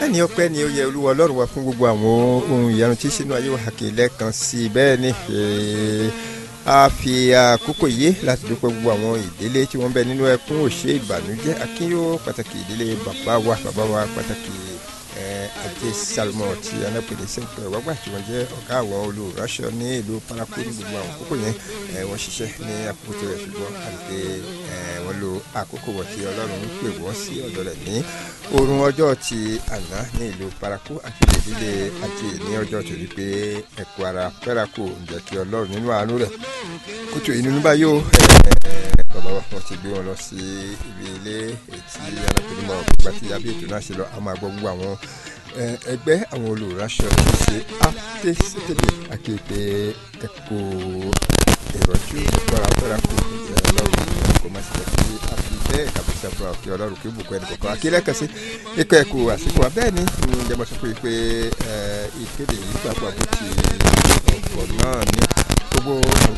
bẹ́ẹ̀ ni ọpẹ́ ni ó yẹ olúwa ọlọ́run wa fún gbogbo àwọn ohun ìyanu tí sínú ayé wa kì í lẹ́ẹ̀kan sí i bẹ́ẹ̀ ni a fi àkókò yìí láti dúpẹ́ gbogbo àwọn ìdílé tí wọ́n bẹ nínú ẹkún òṣè ìbànújẹ́ akínyó pàtàkì ìdílé bàbá wa bàbá wa pàtàkì ajé salmon ti anápèlé sẹ́ńpẹ̀ wágbà tí wọ́n jẹ́ ọ̀gá àwọn olùránṣọ ní ìlú paraku ní gbogbo àwọn àkókò yẹn wọ́n ṣiṣẹ́ ní àkókò tó rẹ̀ ṣùgbọ́n àti wọ́n lo àkókò wọ̀ tí ọlọ́run ń pè wọ́n sí ọ̀dọ̀ rẹ̀ ní oorun ọjọ́ ti àná ní ìlú paraku àti ìdílé ajé ní ọjọ́ tó rí pé ẹ̀kọ́ ara paraku ń jẹ́ kí ọlọ́run nínú àánú rẹ̀ kótó ìnú bá yóò bàbá wa wọ́n ti gbé wọn lọ sí ibi ilé ètí alápèlé mọ́ ọ̀gbà tí abẹ́ ètò náà ṣe lọ a máa gbọ́ gbogbo àwọn ẹgbẹ́ àwọn olùránṣọ tí ṣe àtẹ́sítẹ́lẹ̀ akéèké ẹ̀kọ́ ìrọ̀jú ìgbọ́ra fẹ́ra kù ọlọ́run kò má ṣe kí a fi bẹ́ẹ̀ kàbíyèsí àfúrà òkè ọlọ́run kí bùkún ẹnì kọ̀ọ̀kan akílẹ̀ kan sí ikọ̀ ẹ̀kọ́ àsìkò wa bẹ́ẹ̀ ni ìjọba sọ pé pé ìkéde yìí gbàgbọ́ bó ti ọ̀pọ̀ náà ní gbogbo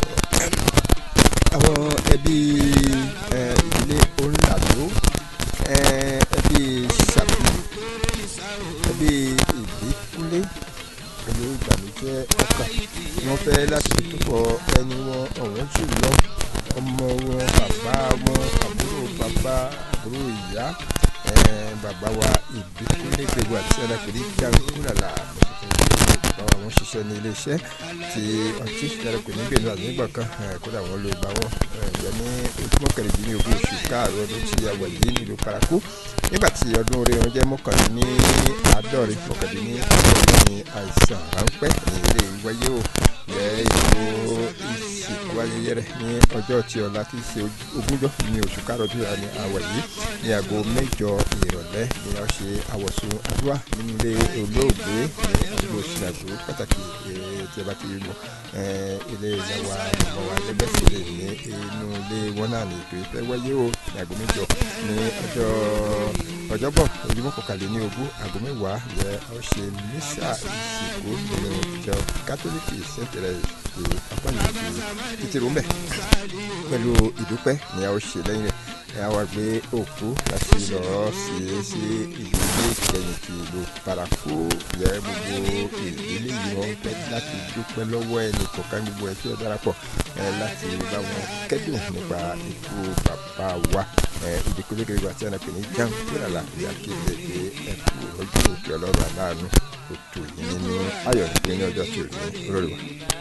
àwọn ẹbí ìdílé onílàdó ẹbí sàbí ẹbí ìdíkúlé pẹ̀lú ìbànújẹ́ ọkàn wọ́n fẹ́ láti túbọ̀ ẹni wọn ọ̀wọ́n jù lọ ọmọ wọn bàbá wọn àbúrò bàbá àbúrò ìyá bàbá wa ìdíkúlé gbogbo àti ẹlẹ́pẹ̀lẹ́ jàǹkúràlà báwa wọn ṣiṣẹ́ ní iléeṣẹ́ tí ọtí ìdárapẹ̀ ní gbẹ̀lú àgbẹ̀gbà kan kódà wọn ló bá wọn jẹ ní ojúmọ́ kẹrìndínlógún oṣù káàrọ̀ ọdún tí a wà yìí nílùú paraku nígbà tí ọdún orí wọn jẹ́ mọ́kànlélní àádọ́rin mọ́kànlélní àádọ́rin ní àìsàn ráńpẹ́ ní ilé ìwáyé o yẹ ìlú ìsìnkú ayẹyẹ rẹ ní ọjọ́ tí ọ̀la tí í ṣe ogúnjọ́ ní oṣù káàrọ̀ ọdún ní àwọ̀ yìí ní aago mẹ́jọ ìrọ̀lẹ́ ni wọ́n ṣe àwọ̀sùn àdúrà nínú ilé olóògbé ní àdúgbò ṣìnàgbó pàtàkì tí a bá ti mọ ilé ìyàwó àmọ́ wa lẹ́gbẹ̀sílẹ̀ ní inú ilé wọn náà ní ètò ìfẹ́ wáyé o ní aago mẹ́jọ ní ọjọ́ ọjọ́bọ̀ ojúmọ́ kọkànlẹ̀ ní ogún aago mẹ́wàá yẹ ọ ṣe mísà ìsìnkú nínú ìjọ kátólíkì sẹ́ńtẹ̀rẹ̀ ti apáyé ti títí rúmbẹ̀ pẹ̀lú ìdúpẹ́ ni a ó ṣe lẹ́yìn rẹ̀ ẹ wá gbé òkú láti lọ́ọ́ sí sí ìdílé ìkẹyìn ti ìlú paraku yẹ gbogbo ìdílé yìí wọn fẹ́ láti dúpẹ́ lọ́wọ́ ẹnì kọ̀ọ̀kan gbogbo ẹ̀ tí ó darapọ̀ láti bá wọn kẹ́dùn nípa ikú bàbá wa ìdíkúlé kiri wa tí a nà pè ní jam kíláàlà ìyá kéde pé ẹkú ojú òkè ọlọ́run aláàánú òtò yìí nínú ayọ̀ nígbẹ́ ní ọjọ́ tí ò ní olórí wa.